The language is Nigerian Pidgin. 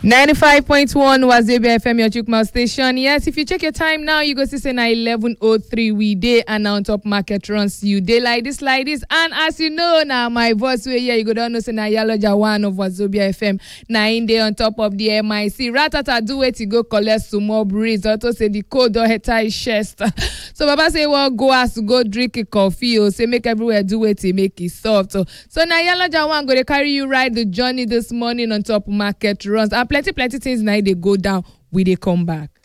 95.1 Wazobia FM, your Chukma station. Yes, if you check your time now, you go see say na 11.03 we day and on top market runs you day like this, like this. And as you know now, my voice way here, you go down know say na Yaloja one of Wazobia FM. Na in day on top of the MIC. Ratata do it to go collect some more breeze. Also say the code or head his chest. so Baba say, well, go as to go drink a coffee or say make everywhere do it to make it soft. So, so na Yaloja one go to carry you ride the journey this morning on top market runs. And plenty, plenty things now they go down. We they come back.